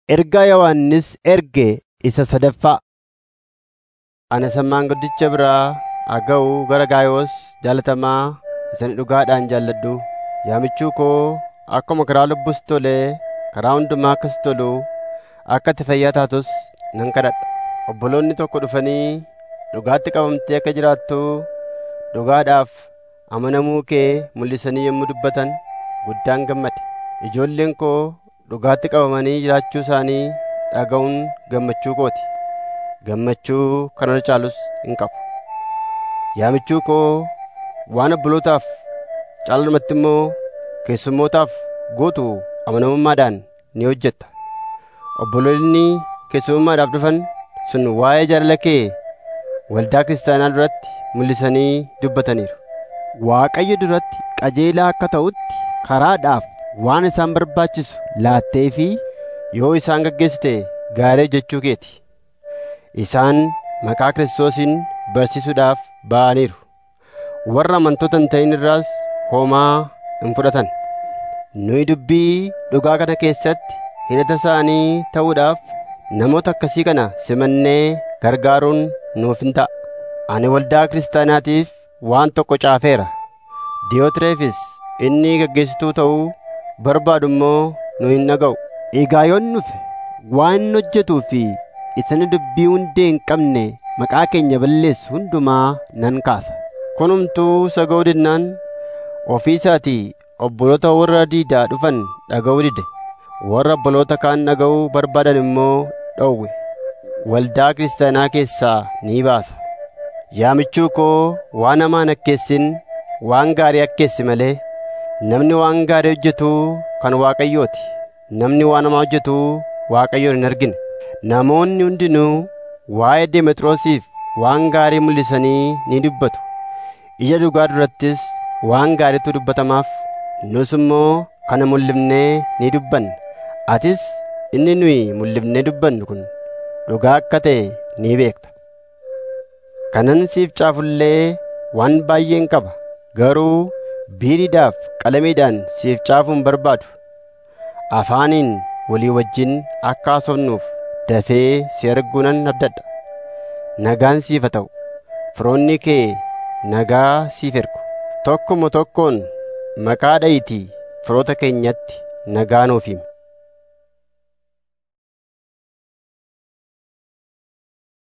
Ergaa Yohannis erge isa sadaffaa. Ana sammaan guddicha biraa aga'u gara Gaayoos jaalatamaa isa dhugaadhaan jaalladhu. Yaa michuu koo akkuma karaa lubbuus tolee karaa hundumaa akkas tolu akka ati fayyaa taatus nan kadhadha. Obboloonni tokko dhufanii dhugaatti qabamtee akka jiraattu dhugaadhaaf amanamuu kee mul'isanii yommuu dubbatan guddaan gammade. Ijoolleen koo dhugaatti qabamanii jiraachuu isaanii dhaga'uun gammachuu kooti. Gammachuu kana caalus hin qabu. Yaa michuu koo waan obbolootaaf caalumatti immoo keessummootaaf gootu amanamummaadhaan ni hojjetta. Obboloonni keessummaadhaaf dhufan sun waa'ee jaalala kee waldaa kiristaanaa duratti mul'isanii dubbataniiru. Waaqayyo duratti qajeelaa akka ta'utti karaadhaaf waan isaan barbaachisu laattee fi yoo isaan gaggeessite gaarii jechuu keeti. Isaan maqaa Kiristoosiin barsiisuudhaaf ba'aniiru. Warra amantoota hin ta'in irraas homaa hin fudhatan. Nuyi dubbii dhugaa kana keessatti hidhata isaanii ta'uudhaaf namoota akkasii kana simannee gargaaruun nuuf hin ta'a. Ani waldaa kiristaanaatiif waan tokko caafeera. Diyootireefis inni gaggeessituu ta'uu barbaadu immoo nu hin dhaga'u. Egaa yoon dhufe waan inni hojjetuu fi isani dubbii hundee hin qabne maqaa keenya balleessu hundumaa nan kaasa. Kunumtuu isa ga'uu didnaan ofii isaatii obboloota warra diidaa dhufan dhaga'uu dide. Warra obboloota kaan dhaga'uu barbaadan immoo dhowwe. Waldaa kiristaanaa keessaa ni baasa. Yaa michuu koo waan hamaa hin akkeessin waan gaarii akkeessi malee namni waan gaarii hojjetu kan Waaqayyooti. Namni waan hamaa hojjetu Waaqayyoon hin argine. Namoonni hundinuu waa'ee Demexiroosiif waan gaarii mul'isanii ni dubbatu. Ija dhugaa durattis waan gaariitu dubbatamaaf. Nus immoo kana mul'ifnee ni dubbanna. Atis inni nuyi mul'ifnee dubbannu kun dhugaa akka ta'e ni beekta. Kanan siif caafullee waan baay'een qaba. Garuu biiriidhaaf qalamiidhaan siif caafuun barbaadu. Afaaniin walii wajjin akka haasofnuuf dafee si arguu nan abdadha. Nagaan siif haa ta'u. Firoonni kee nagaa siif ergu. Tokkuma tokkoon maqaa dha'iitii firoota keenyatti nagaa nuuf himi.